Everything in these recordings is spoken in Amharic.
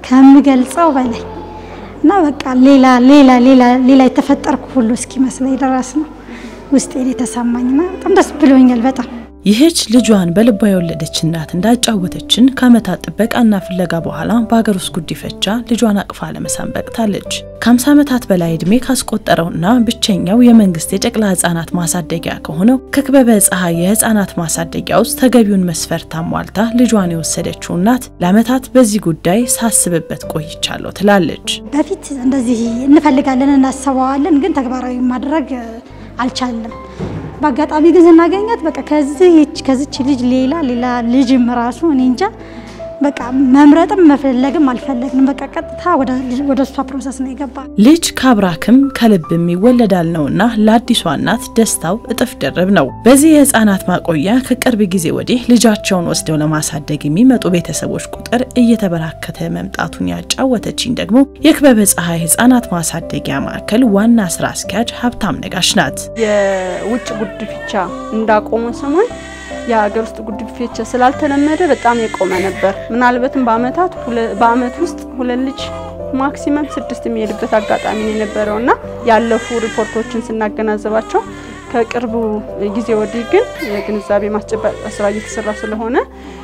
ከምገልጸው በላይ እና በቃ ሌላ ሌላ ሌላ ሌላ የተፈጠርኩ ሁሉ እስኪመስለኝ ድረስ ነው ውስጤን የተሰማኝና በጣም ደስ ብሎኛል በጣም ይህች ልጇን በልቧ የወለደች እናት እንዳጫወተችን ከዓመታት ጥበቃና ፍለጋ በኋላ በሀገር ውስጥ ጉዲፈቻ ልጇን አቅፋ ለመሳም በቅታለች። ከ50 ዓመታት በላይ ዕድሜ ካስቆጠረውና ብቸኛው የመንግስት የጨቅላ ህጻናት ማሳደጊያ ከሆነው ከክበበ ፀሐይ የህጻናት ማሳደጊያ ውስጥ ተገቢውን መስፈርት አሟልታ ልጇን የወሰደችው እናት ለዓመታት በዚህ ጉዳይ ሳስብበት ቆይቻለሁ ትላለች። በፊት እንደዚህ እንፈልጋለን እናስበዋለን፣ ግን ተግባራዊ ማድረግ አልቻለም። በአጋጣሚ ግን ስናገኛት በቃ ከዚህች ከዚች ልጅ ሌላ ሌላ ልጅም ራሱ እኔ እንጃ በቃ መምረጥም መፈለግም አልፈለግንም። በቃ ቀጥታ ወደ እሷ ፕሮሰስ ነው የገባ። ልጅ ካብራክም ከልብም ይወለዳል ነውና ለአዲሷ እናት ደስታው እጥፍ ድርብ ነው። በዚህ የህፃናት ማቆያ ከቅርብ ጊዜ ወዲህ ልጃቸውን ወስደው ለማሳደግ የሚመጡ ቤተሰቦች ቁጥር እየተበራከተ መምጣቱን ያጫወተችኝ ደግሞ የክበበ ፀሐይ ህፃናት ማሳደጊያ ማዕከል ዋና ስራ አስኪያጅ ሀብታም ነጋሽ ናት። የውጭ ጉድፍቻ እንዳቆመ ሰሞን የሀገር ውስጥ ጉድፈቻ ስላልተለመደ በጣም የቆመ ነበር። ምናልባትም በአመታት በአመት ውስጥ ሁለት ልጅ ማክሲመም ስድስት የሚሄድበት አጋጣሚ ነው የነበረው እና ያለፉ ሪፖርቶችን ስናገናዘባቸው ከቅርቡ ጊዜ ወዲህ ግን የግንዛቤ ማስጨበጫ ስራ እየተሰራ ስለሆነ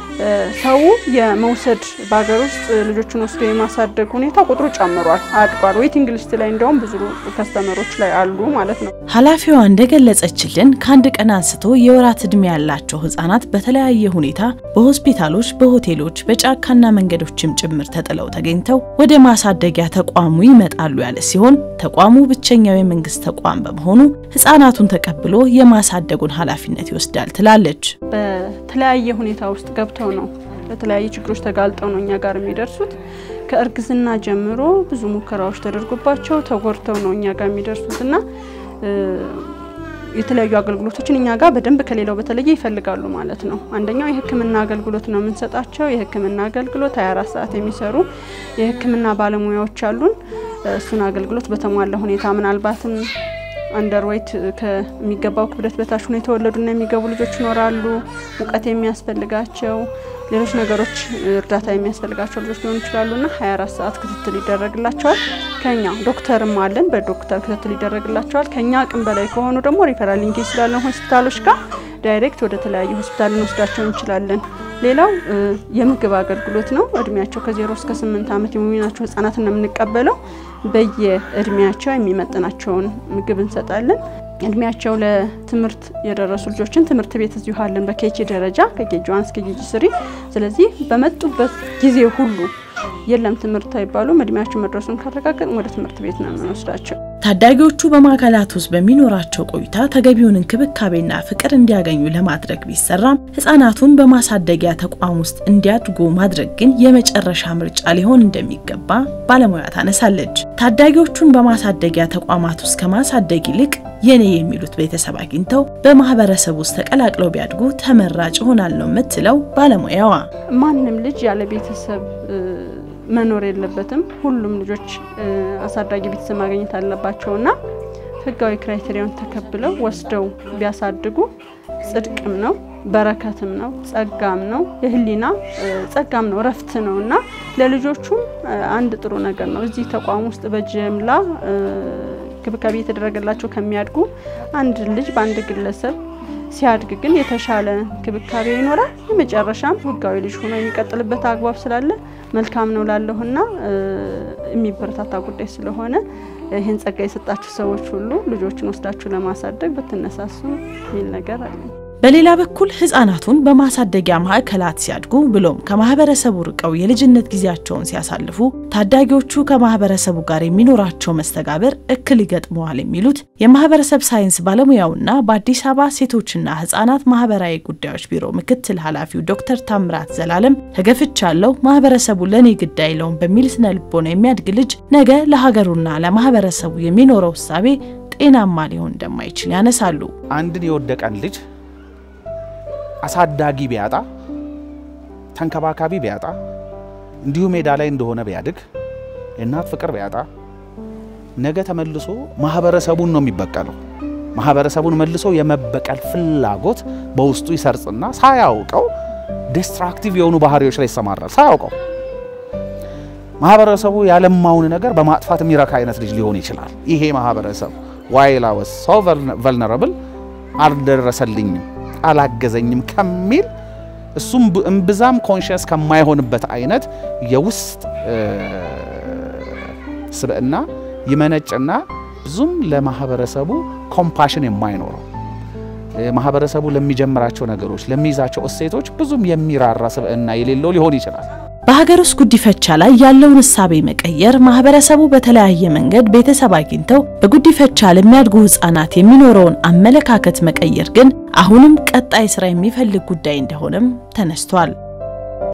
ሰው የመውሰድ በሀገር ውስጥ ልጆችን ወስዶ የማሳደግ ሁኔታ ቁጥሩ ጨምሯል፣ አድጓል። ዌቲንግ ሊስት ላይ እንደውም ብዙ ከስተመሮች ላይ አሉ ማለት ነው። ኃላፊዋ እንደገለጸችልን ከአንድ ቀን አንስቶ የወራት ዕድሜ ያላቸው ህጻናት በተለያየ ሁኔታ በሆስፒታሎች፣ በሆቴሎች፣ በጫካና መንገዶችም ጭምር ተጥለው ተገኝተው ወደ ማሳደጊያ ተቋሙ ይመጣሉ ያለ ሲሆን ተቋሙ ብቸኛው የመንግስት ተቋም በመሆኑ ህጻናቱን ተቀብሎ የማሳደጉን ኃላፊነት ይወስዳል ትላለች። በተለያየ ሁኔታ ውስጥ ገብተው ነው ለተለያዩ ችግሮች ተጋልጠው ነው እኛ ጋር የሚደርሱት። ከእርግዝና ጀምሮ ብዙ ሙከራዎች ተደርጎባቸው ተጎድተው ነው እኛ ጋር የሚደርሱት እና የተለያዩ አገልግሎቶችን እኛ ጋር በደንብ ከሌላው በተለየ ይፈልጋሉ ማለት ነው። አንደኛው የህክምና አገልግሎት ነው የምንሰጣቸው። የህክምና አገልግሎት 24 ሰዓት የሚሰሩ የህክምና ባለሙያዎች አሉን። እሱን አገልግሎት በተሟላ ሁኔታ ምናልባትም አንደርዌይት ከሚገባው ክብደት በታች ሆነው የተወለዱና የሚገቡ ልጆች ይኖራሉ። ሙቀት የሚያስፈልጋቸው ሌሎች ነገሮች እርዳታ የሚያስፈልጋቸው ልጆች ሊሆኑ ይችላሉና 24 ሰዓት ክትትል ይደረግላቸዋል። ከኛ ዶክተርም አለን፣ በዶክተር ክትትል ይደረግላቸዋል። ከኛ አቅም በላይ ከሆኑ ደግሞ ሪፈራል ሊንኬጅ ስላለን ሆስፒታሎች ጋር ዳይሬክት ወደ ተለያዩ ሆስፒታል ልንወስዳቸው እንችላለን። ሌላው የምግብ አገልግሎት ነው። እድሜያቸው ከዜሮ እስከ ስምንት ዓመት የሚሆናቸው ህጻናትን ነው የምንቀበለው። በየእድሜያቸው የሚመጥናቸውን ምግብ እንሰጣለን። እድሜያቸው ለትምህርት የደረሱ ልጆችን ትምህርት ቤት እዚሁ አለን በኬጂ ደረጃ ከኬጂ ዋን እስከ ኬጂ ስሪ። ስለዚህ በመጡበት ጊዜ ሁሉ የለም ትምህርት አይባሉም። እድሜያቸው መድረሱን ካረጋገጥን ወደ ትምህርት ቤት ነው የምንወስዳቸው። ታዳጊዎቹ በማዕከላት ውስጥ በሚኖራቸው ቆይታ ተገቢውን እንክብካቤና ፍቅር እንዲያገኙ ለማድረግ ቢሰራም ህጻናቱን በማሳደጊያ ተቋም ውስጥ እንዲያድጉ ማድረግ ግን የመጨረሻ ምርጫ ሊሆን እንደሚገባ ባለሙያ ታነሳለች። ታዳጊዎቹን በማሳደጊያ ተቋማት ውስጥ ከማሳደግ ይልቅ የኔ የሚሉት ቤተሰብ አግኝተው በማህበረሰብ ውስጥ ተቀላቅለው ቢያድጉ ተመራጭ ይሆናል ነው የምትለው ባለሙያዋ። ማንም ልጅ ያለ ቤተሰብ መኖር የለበትም። ሁሉም ልጆች አሳዳጊ ቤተሰብ ማግኘት አለባቸውና ህጋዊ ክራይቴሪያውን ተከብለው ወስደው ቢያሳድጉ ጽድቅም ነው፣ በረከትም ነው፣ ጸጋም ነው፣ የህሊና ጸጋም ነው፣ ረፍት ነው እና ለልጆቹም አንድ ጥሩ ነገር ነው። እዚህ ተቋም ውስጥ በጅምላ እንክብካቤ የተደረገላቸው ከሚያድጉ አንድ ልጅ በአንድ ግለሰብ ሲያድግ ግን የተሻለ እንክብካቤ ይኖራል። የመጨረሻም ህጋዊ ልጅ ሆኖ የሚቀጥልበት አግባብ ስላለ መልካም ነው ላለሁና የሚበረታታ ጉዳይ ስለሆነ ይህን ጸጋ የሰጣችሁ ሰዎች ሁሉ ልጆችን ወስዳችሁ ለማሳደግ ብትነሳሱ የሚል ነገር አለ። በሌላ በኩል ህጻናቱን በማሳደጊያ ማዕከላት ሲያድጉ ብሎም ከማህበረሰቡ ርቀው የልጅነት ጊዜያቸውን ሲያሳልፉ ታዳጊዎቹ ከማህበረሰቡ ጋር የሚኖራቸው መስተጋብር እክል ይገጥመዋል የሚሉት የማህበረሰብ ሳይንስ ባለሙያውና በአዲስ አበባ ሴቶችና ህጻናት ማህበራዊ ጉዳዮች ቢሮ ምክትል ኃላፊው ዶክተር ታምራት ዘላለም ተገፍቻለሁ፣ ማህበረሰቡ ለእኔ ግድ አይለውም በሚል ስነ ልቦና የሚያድግ ልጅ ነገ ለሀገሩና ለማህበረሰቡ የሚኖረው እሳቤ ጤናማ ሊሆን እንደማይችል ያነሳሉ። አንድን የወደቀን ልጅ አሳዳጊ ቢያጣ ተንከባካቢ ቢያጣ እንዲሁ ሜዳ ላይ እንደሆነ ቢያድግ የእናት ፍቅር ቢያጣ ነገ ተመልሶ ማህበረሰቡን ነው የሚበቀለው። ማህበረሰቡን መልሶ የመበቀል ፍላጎት በውስጡ ይሰርጽና ሳያውቀው ዲስትራክቲቭ የሆኑ ባህሪዎች ላይ ይሰማራል። ሳያውቀው ማህበረሰቡ ያለማውን ነገር በማጥፋት የሚረካ አይነት ልጅ ሊሆን ይችላል። ይሄ ማህበረሰብ ዋይል አይ ዋዝ ሶ ቨልነራብል አልደረሰልኝም፣ አላገዘኝም ከሚል እሱም እምብዛም ኮንሽስ ከማይሆንበት አይነት የውስጥ ስብዕና ይመነጭና ብዙም ለማህበረሰቡ ኮምፓሽን የማይኖረው ማህበረሰቡ ለሚጀምራቸው ነገሮች ለሚይዛቸው እሴቶች ብዙም የሚራራ ስብዕና የሌለው ሊሆን ይችላል። በሀገር ውስጥ ጉዲፈቻ ላይ ያለውን እሳቤ መቀየር ማህበረሰቡ በተለያየ መንገድ ቤተሰብ አግኝተው በጉዲፈቻ ለሚያድጉ ህጻናት የሚኖረውን አመለካከት መቀየር ግን አሁንም ቀጣይ ስራ የሚፈልግ ጉዳይ እንደሆነም ተነስቷል።